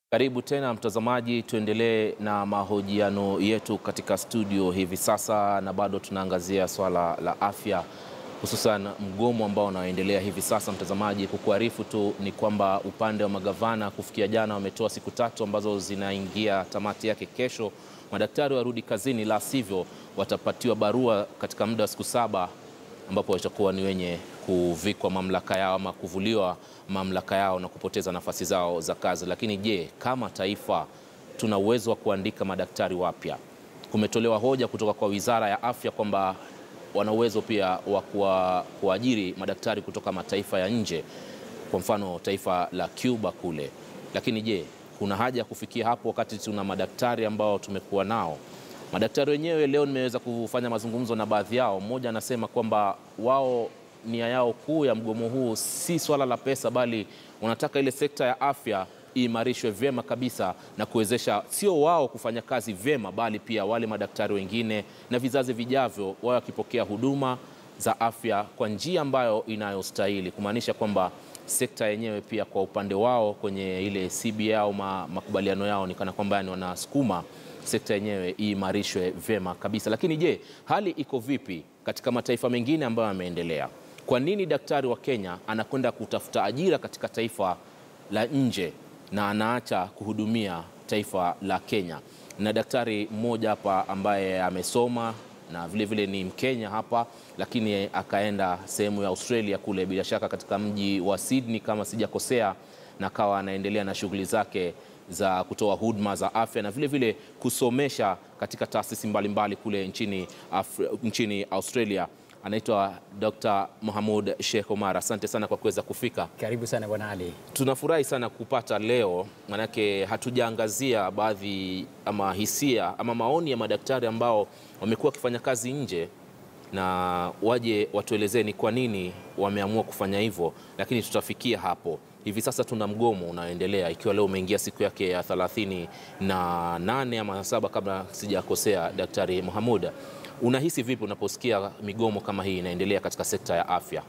Karibu tena mtazamaji, tuendelee na mahojiano yetu katika studio hivi sasa, na bado tunaangazia swala la afya, hususan mgomo ambao unaoendelea hivi sasa. Mtazamaji, kukuarifu tu ni kwamba upande wa magavana kufikia jana wametoa siku tatu ambazo zinaingia tamati yake kesho, madaktari warudi kazini, la sivyo watapatiwa barua katika muda wa siku saba ambapo watakuwa ni wenye kuvikwa mamlaka yao ama kuvuliwa mamlaka yao na kupoteza nafasi zao za kazi. Lakini je, kama taifa tuna uwezo wa kuandika madaktari wapya? Kumetolewa hoja kutoka kwa Wizara ya Afya kwamba wana uwezo pia wa kuajiri madaktari kutoka mataifa ya nje, kwa mfano taifa la Cuba kule. Lakini je, kuna haja ya kufikia hapo wakati tuna madaktari ambao tumekuwa nao? Madaktari wenyewe leo nimeweza kufanya mazungumzo na baadhi yao. Mmoja anasema kwamba wao nia yao kuu ya mgomo huu si swala la pesa, bali wanataka ile sekta ya afya iimarishwe vyema kabisa na kuwezesha sio wao kufanya kazi vyema, bali pia wale madaktari wengine na vizazi vijavyo wao wakipokea huduma za afya kwa njia ambayo inayostahili, kumaanisha kwamba sekta yenyewe pia kwa upande wao kwenye ile CBA au makubaliano yao ni kana kwamba yani wanasukuma sekta yenyewe iimarishwe vyema kabisa. Lakini je, hali iko vipi katika mataifa mengine ambayo yameendelea? Kwa nini daktari wa Kenya anakwenda kutafuta ajira katika taifa la nje na anaacha kuhudumia taifa la Kenya? Na daktari mmoja hapa ambaye amesoma na vile vile ni Mkenya hapa, lakini akaenda sehemu ya Australia kule, bila shaka katika mji wa Sydney kama sijakosea, na akawa anaendelea na shughuli zake za kutoa huduma za afya na vile vile kusomesha katika taasisi mbalimbali kule nchini, Afri, nchini Australia. Anaitwa Dr. Mohamud Sheikh Omar. Asante sana kwa kuweza kufika. Karibu sana Bwana Ali. Tunafurahi sana kupata leo, manake hatujaangazia baadhi ama hisia ama maoni ya madaktari ambao wamekuwa wakifanya kazi nje na waje watuelezee ni kwa nini wameamua kufanya hivyo, lakini tutafikia hapo. Hivi sasa tuna mgomo unaoendelea ikiwa leo umeingia siku yake ya thelathini na nane ama saba kabla sijakosea. Daktari Mohamud, unahisi vipi unaposikia migomo kama hii inaendelea katika sekta ya afya?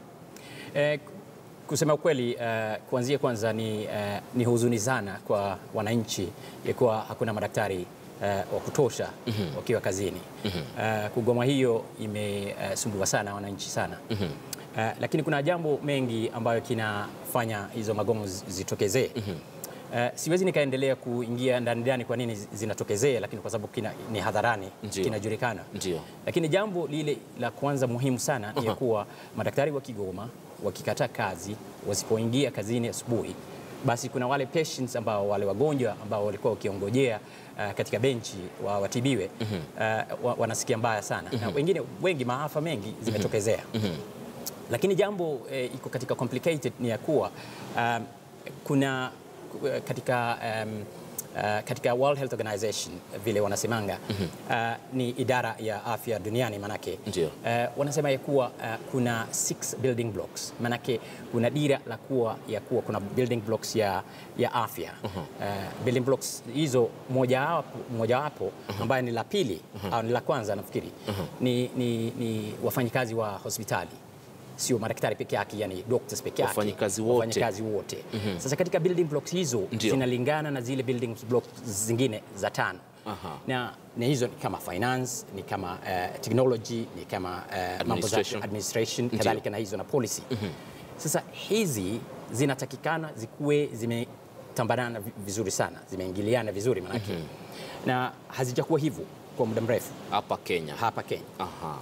Eh, kusema ukweli eh, kuanzia kwanza ni, eh, ni huzuni sana kwa wananchi ya kuwa hakuna madaktari eh, wa kutosha mm -hmm. wakiwa kazini mm -hmm. eh, kugoma hiyo imesumbua eh, sana wananchi sana mm -hmm. Uh, lakini kuna jambo mengi ambayo kinafanya hizo magomo zitokezee. mm -hmm. Uh, siwezi nikaendelea kuingia ndani ndani kwa nini zinatokezea, lakini kwa sababu kina, ni hadharani kinajulikana. Lakini jambo lile la kwanza muhimu sana ni uh -huh. kuwa madaktari wa kigoma wakikataa kazi, wasipoingia kazini asubuhi, basi kuna wale patients ambao wale wagonjwa ambao walikuwa wakiongojea uh, katika benchi wa watibiwe mm -hmm. uh, wa, wanasikia mbaya sana mm -hmm. na wengine wengi maafa mengi zimetokezea mm -hmm. Lakini jambo eh, iko katika complicated ni ya kuwa um, kuna katika, um, uh, katika World Health Organization vile wanasemanga mm -hmm. uh, ni idara ya afya duniani manake uh, wanasema ya kuwa uh, kuna six building blocks manake kuna dira la kuwa ya kuwa kuna building blocks ya, ya afya mm -hmm. uh, building blocks hizo mojawapo moja ambayo ni la pili mm -hmm. au ni la kwanza nafikiri mm -hmm. ni, ni, ni wafanyikazi wa hospitali sio madaktari peke yake, yani doctors peke yake, wafanyikazi wote, wafanyikazi wote. Mm -hmm. Sasa katika building blocks hizo Ndiyo. zinalingana na zile building blocks zingine za tano. Aha. Na, na hizo ni kama finance, ni kama uh, technology, ni kama uh, mambo za administration kadhalika na hizo na policy. Mm -hmm. Sasa hizi zinatakikana zikuwe zimetambanana vizuri sana, zimeingiliana vizuri manake. Mm -hmm. Na hazijakuwa hivyo kwa muda mrefu hapa Kenya. Hapa Kenya. Aha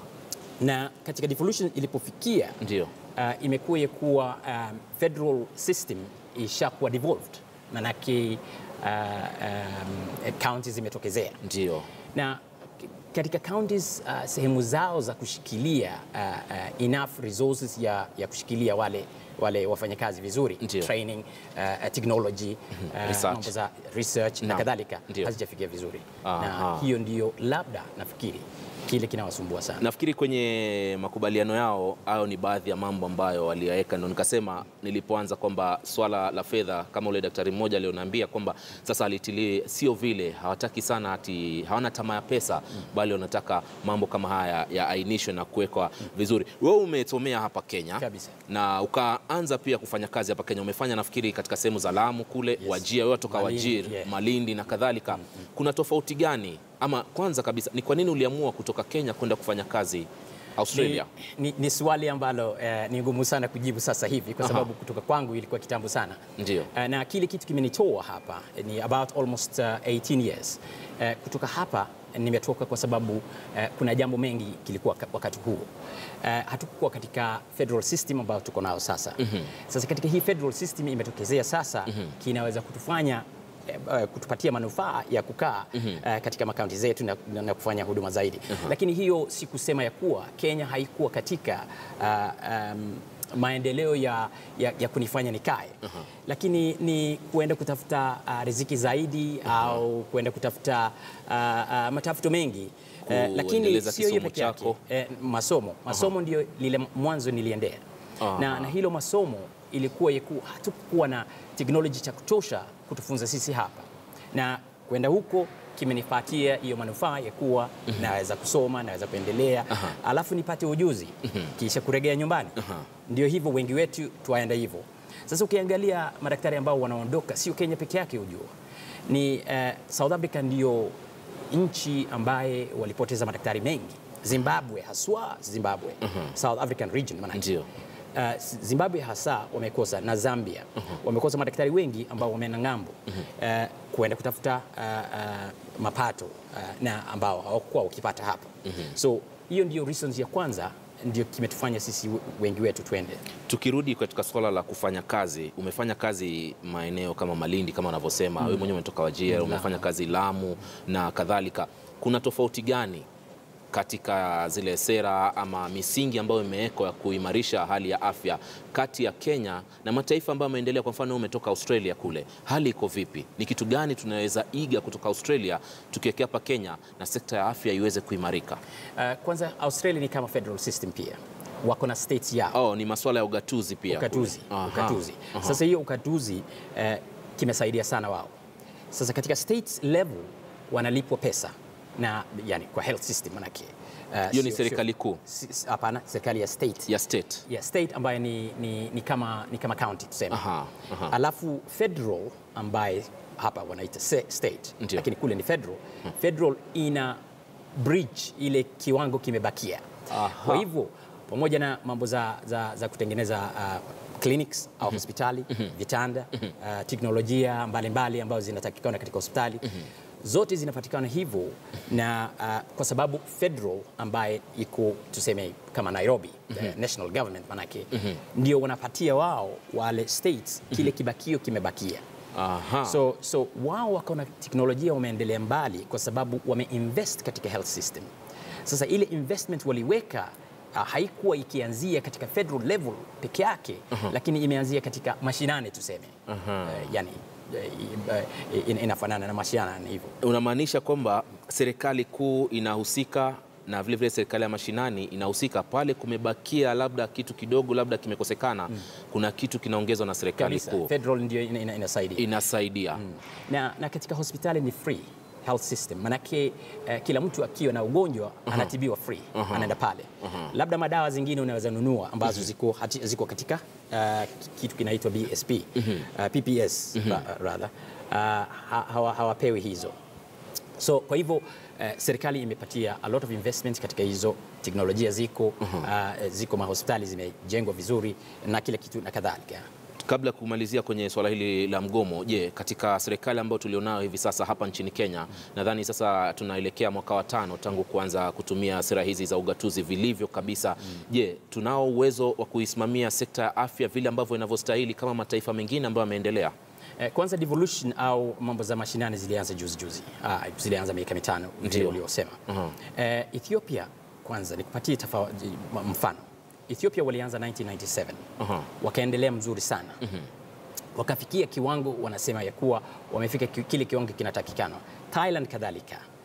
na katika devolution ilipofikia ndio uh, imekuwa kuwa um, federal system ishakuwa devolved, manake uh, um, counties zimetokezea ndio, na katika counties uh, sehemu zao za kushikilia uh, uh, enough resources ya, ya kushikilia wale wale wafanyakazi vizuri Ndiyo. training uh, technology uh, mambo za research na, na kadhalika hazijafikia vizuri Aha. na hiyo ndiyo labda nafikiri kile kinawasumbua sana. Nafikiri kwenye makubaliano yao hayo ni baadhi ya mambo ambayo waliyaweka, ndo nikasema nilipoanza kwamba swala la fedha, kama ule daktari mmoja alioniambia kwamba sasa alitilie, sio vile hawataki sana ati hawana tamaa ya pesa, bali wanataka mambo kama haya yaainishwe na kuwekwa vizuri. Wewe umesomea hapa Kenya Kabisa. na ukaanza pia kufanya kazi hapa Kenya. Umefanya nafikiri katika sehemu za Lamu kule, Yes. Wajia, wewe toka Malindi, Wajir, yeah. Malindi na kadhalika. Kuna tofauti gani? Ama kwanza kabisa ni kwa nini uliamua kutoka Kenya kwenda kufanya kazi Australia? Ni, ni, ni swali ambalo eh, ni ngumu sana kujibu sasa hivi kwa Aha. sababu kutoka kwangu ilikuwa kitambo sana. Ndio. Eh, na kile kitu kimenitoa hapa eh, ni about almost uh, 18 years. Eh, kutoka hapa eh, nimetoka kwa sababu eh, kuna jambo mengi kilikuwa ka- wakati huo. Eh, hatukuwa katika federal system ambayo tuko nao sasa. Sasa katika hii federal system imetokezea sasa kinaweza kutufanya eh, eh, kutupatia manufaa ya kukaa eh, katika makaunti zetu na, na, na kufanya huduma zaidi. Lakini hiyo si kusema ya kuwa Kenya haikuwa katika ah, um, maendeleo ya, ya, ya kunifanya nikae lakini ni kuenda kutafuta uh, riziki zaidi au kuenda kutafuta uh, uh, matafuto mengi Eh, lakini Kuendeleza sio hiyo kisomo peke yake chako. eh, masomo masomo ndio lile mwanzo niliendea Aha. na, na hilo masomo ilikuwa yeku, hatukuwa na teknoloji cha kutosha kutufunza sisi hapa na kwenda huko kimenipatia hiyo manufaa ya kuwa naweza kusoma naweza kuendelea alafu nipate ujuzi kisha kuregea nyumbani ndio hivyo wengi wetu twaenda hivyo sasa ukiangalia madaktari ambao wanaondoka sio Kenya peke yake hujua ni eh, South Africa ndio nchi ambaye walipoteza madaktari mengi Zimbabwe haswa Zimbabwe South African region maana Ndio. Uh, Zimbabwe hasa wamekosa na Zambia wamekosa madaktari wengi ambao wameenda ng'ambo uh, kuenda kutafuta uh, uh, mapato uh, na ambao hawakuwa wakipata hapa so hiyo ndio reasons ya kwanza ndio kimetufanya sisi wengi wetu twende Tukirudi katika swala la kufanya kazi, umefanya kazi maeneo kama Malindi kama unavyosema, wewe mwenyewe umetoka Wajir, umefanya kazi Lamu na kadhalika. Kuna tofauti gani katika zile sera ama misingi ambayo imewekwa ya kuimarisha hali ya afya kati ya Kenya na mataifa ambayo yameendelea? Kwa mfano, wewe umetoka Australia kule, hali iko vipi? Ni kitu gani tunaweza iga kutoka Australia tukiwekea hapa Kenya na sekta ya afya iweze kuimarika? uh, kwanza Australia ni kama federal system pia wako na states yao Oh, ni masuala ya ugatuzi pia. ukatuzi, kule. Aha. ukatuzi. Aha. Sasa hiyo ukatuzi eh, kimesaidia sana wao. Sasa katika states level wanalipwa pesa na yani kwa health system manake eh, Hiyo ni sio- serikali sio- kuu si- si- Hapana, serikali ya state ya state. ya state ambayo ni, ni, ni, kama, ni kama county tuseme. Aha, aha. Alafu federal ambaye hapa wanaita se- state Ndio. lakini kule ni federal. Federal ina bridge ile kiwango kimebakia. Aha. Kwa hivyo pamoja na mambo za, za, za kutengeneza uh, clinics au hospitali vitanda uh, teknolojia mbalimbali ambazo zinatakikana katika hospitali zote zinapatikana hivyo na uh, kwa sababu federal ambaye iko tuseme kama Nairobi the national government manake ndio wanapatia wao wale states kile kibakio kimebakia Aha. So, so wao wako na teknolojia wameendelea mbali kwa sababu wameinvest katika health system. Sasa ile investment waliweka uh, haikuwa ikianzia katika federal level peke yake lakini imeanzia katika mashinani tuseme. Uh, yani uh, in, inafanana na mashinani hivyo. Unamaanisha kwamba serikali kuu inahusika na vile vile serikali ya mashinani inahusika pale kumebakia labda kitu kidogo labda kimekosekana, kuna kitu kinaongezwa na serikali Kabisa, kuu federal ndio ina, ina, inasaidia. inasaidia. na, na katika hospitali ni free health system manake eh, kila mtu akiwa na ugonjwa anatibiwa free anaenda pale labda madawa zingine unaweza nunua ambazo ziko, hati, ziko katika uh, kitu kinaitwa BSP uh, PPS ra, rather uh, ha, hawa, hawapewi hizo so kwa hivyo eh, serikali imepatia a lot of investment katika hizo teknolojia ziko uh, ziko mahospitali zimejengwa vizuri na kila kitu na kadhalika Kabla ya kumalizia kwenye swala hili la mgomo, je, katika serikali ambayo tulionayo hivi sasa hapa nchini Kenya, nadhani sasa tunaelekea mwaka wa tano tangu kuanza kutumia sera hizi za ugatuzi vilivyo kabisa. Je, tunao uwezo wa kuisimamia sekta ya afya vile ambavyo inavyostahili kama mataifa mengine ambayo yameendelea? Eh, Kwanza devolution au mambo za mashinani zilianza juzi juzi, ah, zilianza miaka mitano vile Ndio. uliosema. Eh, Ethiopia kwanza nikupatie tafa- mfano. Ethiopia walianza 1997 Aha. wakaendelea mzuri sana wakafikia kiwango wanasema ya kuwa wamefika ki- kile kiwango kinatakikana. Thailand kadhalika.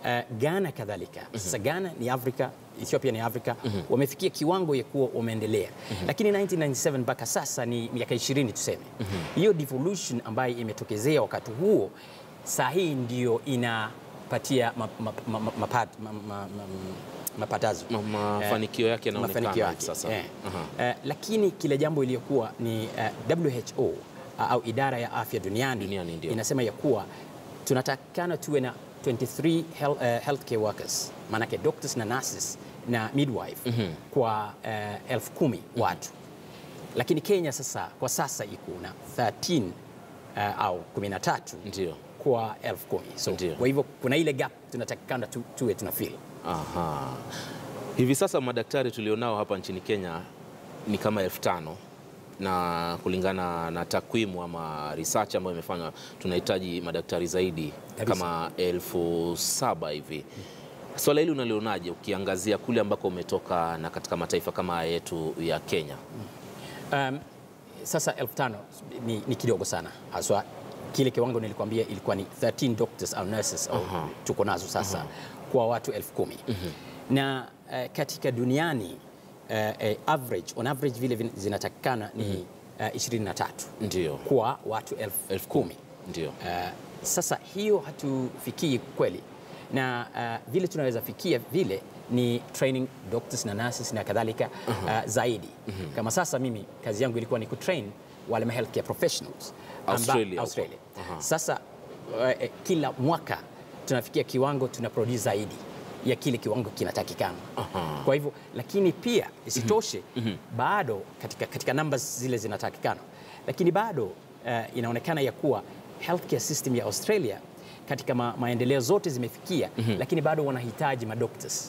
Uh, Ghana kadhalika. Sasa Ghana ni Afrika, Ethiopia ni Afrika, wamefikia kiwango ya kuwa wameendelea, lakini 1997 mpaka sasa ni miaka 20 tuseme. Hiyo devolution ambayo imetokezea wakati huo, saa hii ndio inapatia ma, ma, ma, ma, mapat- ma, ma, ma, mapatazo Ma- mafanikio yake yanaonekana mafanikio hivi yake sasa. eh. Aha. Eh, lakini kile jambo iliyokuwa ni eh, WHO ah, au idara ya afya duniani, Duniani, ndio. inasema ya kuwa tunatakana tuwe na 23 health, eh, healthcare workers maanake doctors na nurses na midwife kwa eh, elfu kumi watu, lakini Kenya sasa kwa sasa iko na 13 eh, au 13 Ndio. kwa elfu kumi so, Ndio. kwa hivyo kuna ile gap tunatakikana tu, tuwe tuna fill Aha. Hivi sasa madaktari tulionao hapa nchini Kenya ni kama elfu tano na kulingana na takwimu ama research ambayo imefanywa tunahitaji madaktari zaidi Kabisa. kama elfu saba hivi. Swala hili unalionaje ukiangazia kule ambako umetoka na katika mataifa kama haya yetu ya Kenya? Um, sasa elfu tano ni, ni kidogo sana haswa kile kiwango nilikwambia ilikuwa ni 13 doctors au nurses au Aha. tuko nazo sasa kwa watu elfu kumi na uh, katika duniani uh, uh, average, on average vile vin- zinatakikana ni uh, 23 Ndio. kwa watu elfu Elfu kumi. Ndio. Uh, sasa hiyo hatufikii kweli, na uh, vile tunaweza fikia vile ni training doctors na nurses na kadhalika uh, zaidi. Kama sasa mimi kazi yangu ilikuwa ni kutrain wale ma healthcare professionals amba- Australia huko. Australia. Aha. Sasa uh, eh, kila mwaka tunafikia kiwango tuna produce zaidi ya kile kiwango kinatakikana. Aha. Kwa hivyo lakini pia isitoshe bado katika, katika numbers zile zinatakikana, lakini bado uh, inaonekana ya kuwa healthcare system ya Australia katika ma, maendeleo zote zimefikia, lakini bado wanahitaji madoctors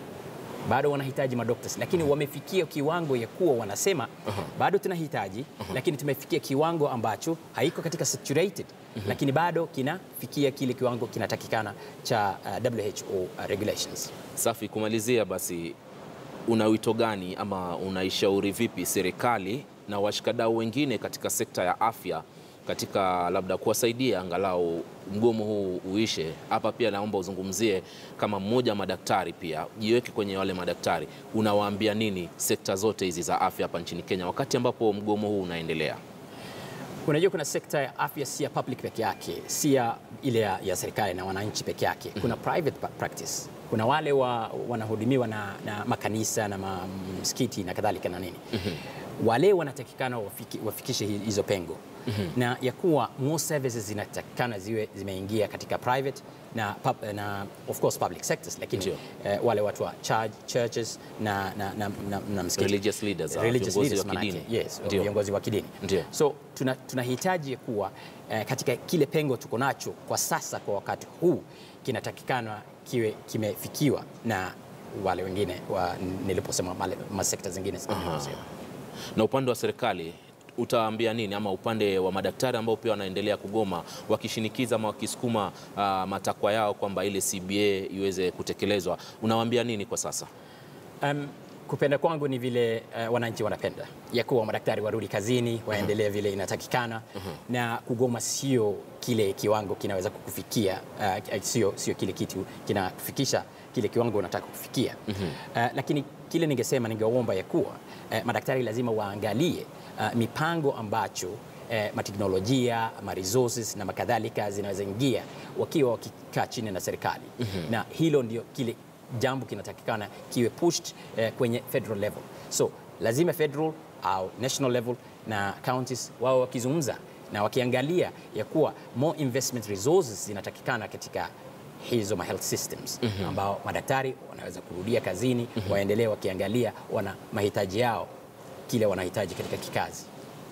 bado wanahitaji madoctors lakini wamefikia kiwango ya kuwa wanasema bado tunahitaji lakini tumefikia kiwango ambacho haiko katika saturated lakini bado kinafikia kile kiwango kinatakikana cha uh, WHO uh, regulations. Safi, kumalizia basi, una wito gani ama unaishauri vipi serikali na washikadau wengine katika sekta ya afya katika labda kuwasaidia angalau mgomo huu uishe? Hapa pia naomba uzungumzie kama mmoja wa madaktari, pia jiweke kwenye wale madaktari, unawaambia nini sekta zote hizi za afya hapa nchini Kenya wakati ambapo mgomo huu unaendelea? Unajua, kuna sekta ya afya si ya public peke yake, si ya ile ya, ya serikali na wananchi peke yake. Kuna private pa- practice, kuna wale wa, wanahudumiwa na, na makanisa na ma- msikiti na kadhalika na nini wale wanatakikana wafiki, wafikishe hi- hizo pengo na ya kuwa more services zinatakikana ziwe zimeingia katika private na, pub, na of course public sectors, lakini Ndio. eh, wale watu wa church, churches na, na, na, na, na msikiti Religious leaders, ah, Religious viongozi leaders wa manake, kidini. yes, Ndio. viongozi wa kidini Ndio. So tuna- tunahitaji kuwa eh, katika kile pengo tuko nacho kwa sasa, kwa wakati huu kinatakikana kiwe kimefikiwa na wale wengine wa, niliposema male- masekta zingine niliposema. Na upande wa serikali utaambia nini, ama upande wa madaktari ambao pia wanaendelea kugoma wakishinikiza ama wakisukuma ah, matakwa yao kwamba ile CBA iweze kutekelezwa, unawaambia nini kwa sasa? Um, kupenda kwangu ni vile uh, wananchi wanapenda ya kuwa madaktari warudi kazini waendelee vile inatakikana na kugoma sio kile kiwango kinaweza kukufikia uh, sio, sio kile kitu kinakufikisha kile kiwango unataka kufikia uh, lakini kile ningesema ningeomba ya kuwa uh, madaktari lazima waangalie uh, mipango ambacho eh, mateknolojia ma resources na makadhalika zinaweza ingia wakiwa wakikaa chini na serikali na hilo ndio kile jambo kinatakikana kiwe pushed eh, kwenye federal level. So lazima federal au national level na counties wao wakizungumza na wakiangalia ya kuwa more investment resources zinatakikana katika hizo ma health systems ambao madaktari wanaweza kurudia kazini waendelee wakiangalia wana mahitaji yao kile wanahitaji katika kikazi.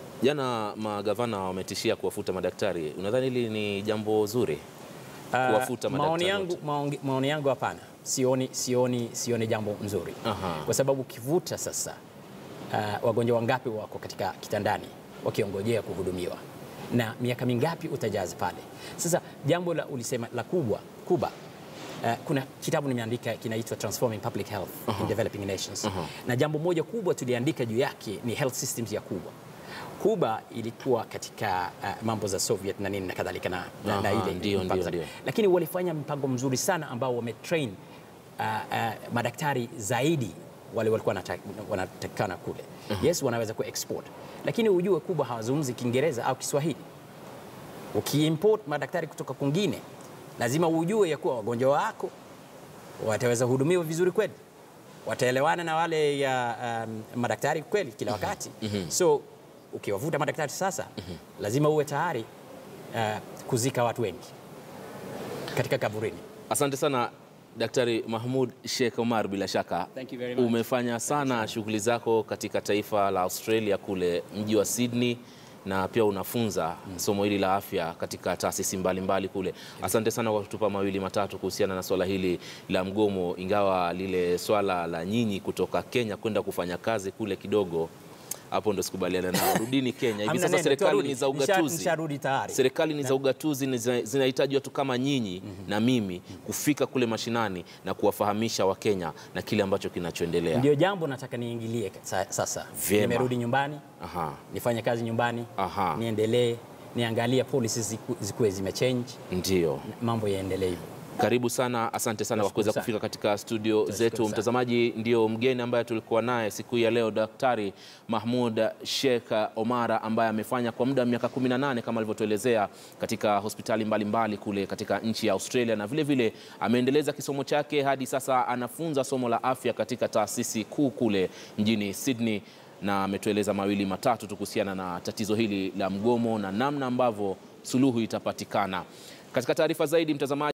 Jana magavana wametishia kuwafuta madaktari, unadhani hili ni jambo zuri kuwafuta Uh, madaktari maoni yangu, wote? maoni, maoni yangu hapana, sioni, sioni, sioni jambo nzuri Aha. kwa sababu ukivuta sasa, uh, wagonjwa wangapi wako katika kitandani wakiongojea kuhudumiwa na miaka mingapi utajaza pale? Sasa jambo la ulisema la kubwa kuba Uh, kuna kitabu nimeandika kinaitwa Transforming Public Health in Developing Nations na jambo moja kubwa tuliandika juu yake ni health systems ya kubwa Kuba ilikuwa katika uh, mambo za Soviet na nini na kadhalika na, na, na Aha, ile ndio, mpango ndio, zake. ndio. lakini walifanya mpango mzuri sana ambao wametrain uh, uh, madaktari zaidi wale walikuwa wanata- wanatakikana kule. Yes, wanaweza ku export, lakini ujue Kuba hawazungumzi Kiingereza au Kiswahili. Ukiimport madaktari kutoka kwingine, lazima ujue ya kuwa wagonjwa wako wataweza hudumiwa vizuri kweli, wataelewana na wale ya um, madaktari kweli kila wakati. So ukiwavuta madaktari sasa, lazima uwe tayari uh, kuzika watu wengi katika kaburini. Asante sana Daktari Mahmud Sheikh Omar, bila shaka Thank you very much. umefanya sana shughuli zako katika taifa la Australia kule mji wa Sydney na pia unafunza somo hili la afya katika taasisi mbalimbali kule. Asante sana kwa kutupa mawili matatu kuhusiana na swala hili la mgomo, ingawa lile swala la nyinyi kutoka Kenya kwenda kufanya kazi kule kidogo hapo ndo sikubaliana nao. Rudini Kenya. Hivi Hamna sasa neno, serikali tuarudi. ni za Nisha- ugatuzi. nisharudi tayari. Serikali ni za ugatuzi ni zina- zinahitaji watu kama nyinyi na mimi kufika kule mashinani na kuwafahamisha Wakenya na kile ambacho kinachoendelea. Ndio jambo nataka niingilie sa- sasa. Vyema. Nimerudi nyumbani, Aha, nifanye kazi nyumbani, Aha. niendelee, niangalie policies ziku- zikuwe zimechange, ndio. mambo yaendelee hivyo. Karibu sana, asante sana kwa Nashukuru kuweza sana. kufika katika studio zetu. sana. Mtazamaji, ndio mgeni ambaye tulikuwa naye siku hii ya leo, Daktari Mahmud Sheikh Omara ambaye amefanya kwa muda wa miaka 18 kama alivyotuelezea katika hospitali mbalimbali kule katika nchi ya Australia, na vile vile ameendeleza kisomo chake hadi sasa anafunza somo la afya katika taasisi kuu kule mjini Sydney, na ametueleza mawili matatu tu kuhusiana na tatizo hili la mgomo na namna ambavyo suluhu itapatikana. Katika taarifa zaidi mtazamaji